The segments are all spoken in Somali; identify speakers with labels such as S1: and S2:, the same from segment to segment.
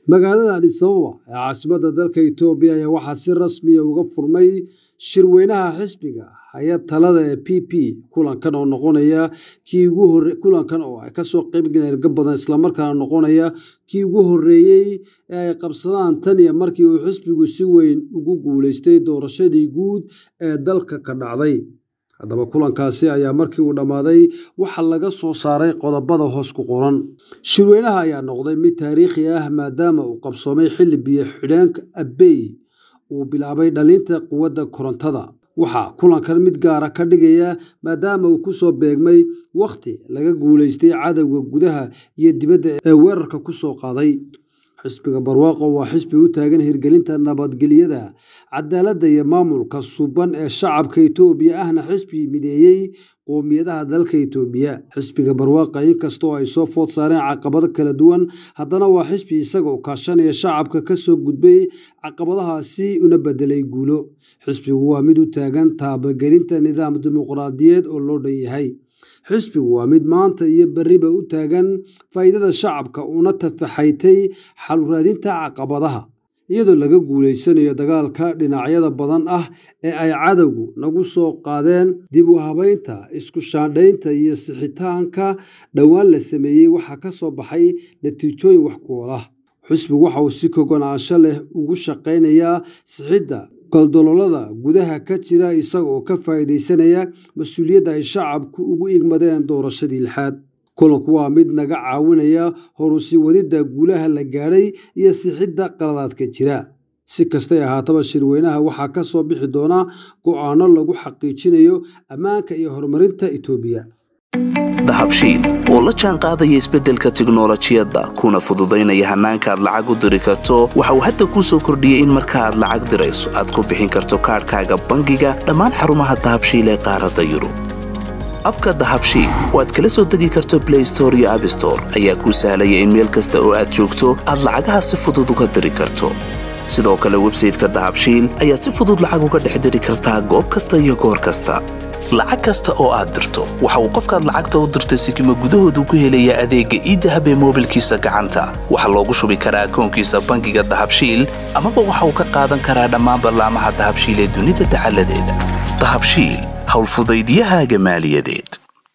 S1: magaalada adis ababa ee caasimadda dalka itoobiya ayaa waxaa si rasmiya uga furmay shirweynaha xisbiga hay-ad talada ee p p kulankan oo noqonaya kii ugu hore kulankan oo ay kasoo qeybgaleen erga badan islamarkaana noqonaya kii ugu horreeyey ee ay qabsadaan tan iyo markii uu xisbigu si weyn ugu guuleystay doorashadii guud ee dalka ka dhacday haddaba kulankaasi ayaa markii uu dhammaaday waxaa laga soo saaray qodobada hoos ku qoran shirweynaha ayaa noqday mid taariikhi ah maadaama uu qabsoomay xilli biyo xidheenka abbey uu bilaabay dhalinta quwadda korontada waxaa kulankan mid gaara ka dhigaya maadaama uu kusoo beegmay wakhti laga guulaystay cadowga gudaha iyo dibadda ee weerarka ku soo qaaday xisbiga barwaaqo waa xisbi u taagan hirgelinta nabadgelyada cadaaladda iyo maamulka suban ee shacabka itoobiya ahna xisbi mideeyey qoomiyadaha dalka itoobiya xisbiga barwaaqa inkastoo ay soo food saareen caqabado kala duwan haddana waa xisbi isagoo kaashanaya shacabka kasoo gudbay caqabadahaasi una bedelay guulo xisbigu waa mid u taagan taabagelinta nidaam dimuqraadiyeed oo loo dhan yahay xisbigu waa mid maanta iyo berriba u taagan faa'iidada shacabka una tafaxaytay xaluraadinta caqabadaha iyadoo laga guulaysanayo dagaalka dhinacyada badan ah ee ay cadowgu nagu soo qaadeen dib u habaynta isku shaandhaynta iyo sixitaanka dhowaan la sameeyey waxaa ka soo baxay natiijooyin wax ku olah xisbigu waxa uu si kogonaansho leh ugu shaqaynayaa sixidda goldololada gudaha ka jira isaga oo ka faa'iidaysanaya mas-uuliyadda ay shacabku ugu igmadeen doorashadii lixaad kulanku waa mid naga caawinaya horusii wadidda guulaha la gaadhay iyo sixidda qaladaadka jira si kastay ahaataba shirweynaha waxaa ka soo bixi doona go'aano lagu xaqiijinayo ammaanka iyo horumarinta itoobiya
S2: dahabshiil oo la jaan qaadaya isbeddelka tiknolojiyadda kuna fududaynaya hannaanka aad lacag u diri karto waxa uu hadda kuu soo kordhiyey in marka aad lacag dirayso aad ku bixin karto kaadhkaaga bangiga dhammaan xarumaha dahabshiil ee qaaradda yurub abka dahabshiil oo aad kala soo degi karto blay store iyo abstore ayaa kuu sahlaya in meel kasta oo aad joogto aad lacagaha si fudud uga diri karto sidoo kale websayteka dahabshiil ayaad si fudud lacag uga dhex diri kartaa goob kasta iyo goor kasta lacag kasta oo aad dirto waxa uu qofkaad lacagta u dirtay sikima gudahoodu ku helayaa adeegga iidahab ee moobilkiisa gacanta waxaa loogu shubi karaa akoonkiisa bangiga dahabshiil amaba waxa uu ka qaadan karaa dhammaan ballaamaha dahabshiil ee dunida dacaladeeda dahabshiil howlfudaydyahaaga maaliyadeed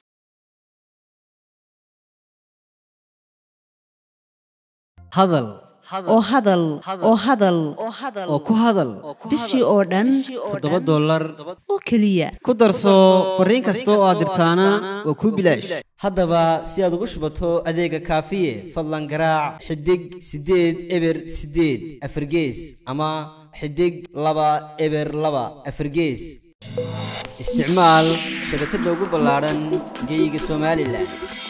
S3: hadal
S4: oo hadal oo hadal
S3: oo ku hadal
S4: bishii oo dhan
S3: toddoba dollar
S4: oo keliya
S3: ku darso fariin kasta oo aad dirtaana waa kuu bilaash haddaba si aad ugu shubato adeega kaafiye fadlan garaac xidig siddeed eber siddeed afargees ama xidig laba eber laba afargees isticmaal shabakadda ugu ballaadhan geyga somalilan